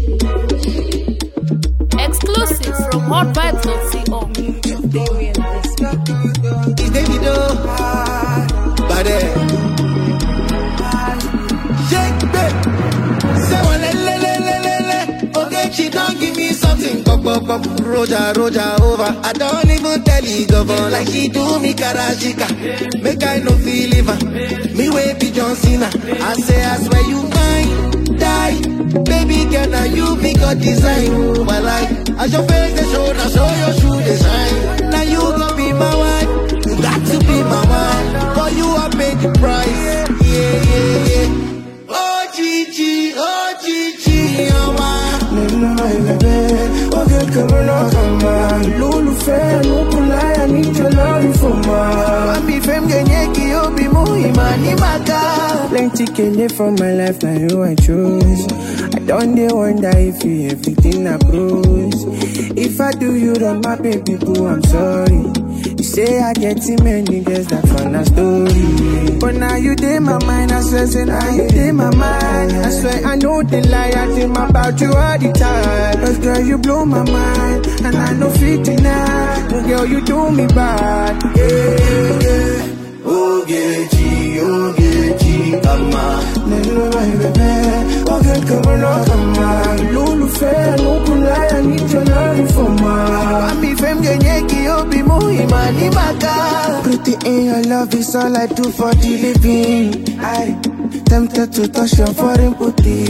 Exclusive from hotvibes.co. It's Davido. Bade. Shake babe. Say one le le le le le le. Okay, she don't give me something. Pop pop pop. Roja roja over. I don't even tell you govern like she do me karashika. Make I no feel live her. Me way be John Cena. I say I swear you mine. Die. Baby girl, now you be God design. Oh, my life. As your face they show, now show your shoe design. Now you gon' be my wife. You got to be my wife. For you I pay the price. Yeah, yeah, yeah. Oh, Gigi, oh, Gigi, oh, my. nínú ẹlẹbẹ oge kẹrẹ lọkànmá lólùfẹ́ nukulaya níjọlọrin fọmà. Mami fem genye ki obi mu imani maka. plenty kele for my life na you i choose. i don dey wonder if you everything na cruise. if i do you wrong my baby boo i'm sorry. you say i get too many girls that for na story. but now you dey my mind i swear say now you dey my mind. i swear i no dey lie i dream about you all the time. Cause girl you blow my mind and i no fit deny. girl you do me bad. Yeah, yeah, yeah. Ogechi, Ogechi, kama. nínú ẹ̀rẹ̀bẹ̀ oge kẹrẹ lọ́kànmá lólùfẹ́ nukulaya níjọlọrin fọmà. Mami fem genye ki obi mu imani maka. Pretty in your love is all I do for the living. I tempted to touch your foreign booty.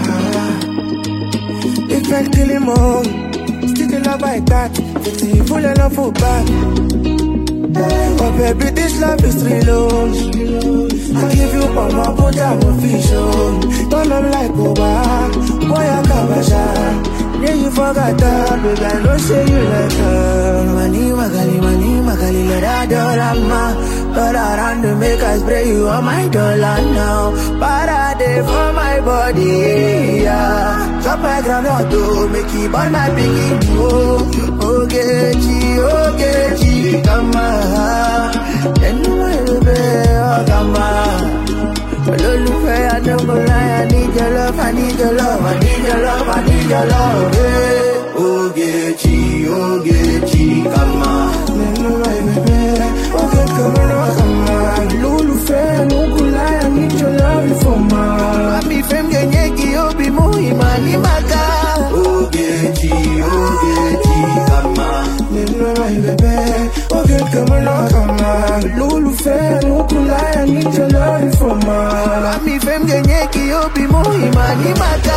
It felt killing more. Still the love I got. It's full of love for back. Oh baby, this love is real. oh. I give you all my put I'm official. Turn up like Oba. Boy, I cover shot. Yeah, you forgot that, baby. I know say you like her. Mani magali, mani magali, let her dollar But around to make us spray you on my dollar now. Parade for my body, yeah. Chop my groundnut to make it burn my biggie. Oh, Ogechi, Ogechi, come on. And my baby, oh, come on. Olólùfẹ́ Adébọ̀láyà I need your love, I need your love, I need your love, I need your love. Yeah. Ogechi, Ogechi, come on. nínú ẹ̀rẹ̀bẹ̀ oge kẹrẹ lọ́kànmá lólùfẹ́ nukulaya níjọlọrin fọmà. Mami fem genye ki obi mu imani maka. Ogechi, Ogechi, come on. nínú ẹ̀rẹ̀bẹ̀ oge kẹrẹ lọ́kànmá lólùfẹ́ nukulaya níjọlọrin fọmà. Mami fem genye ki obi mu imani maka.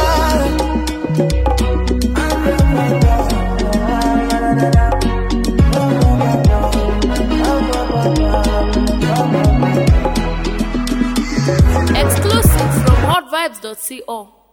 Exclusive from hotvibes.co.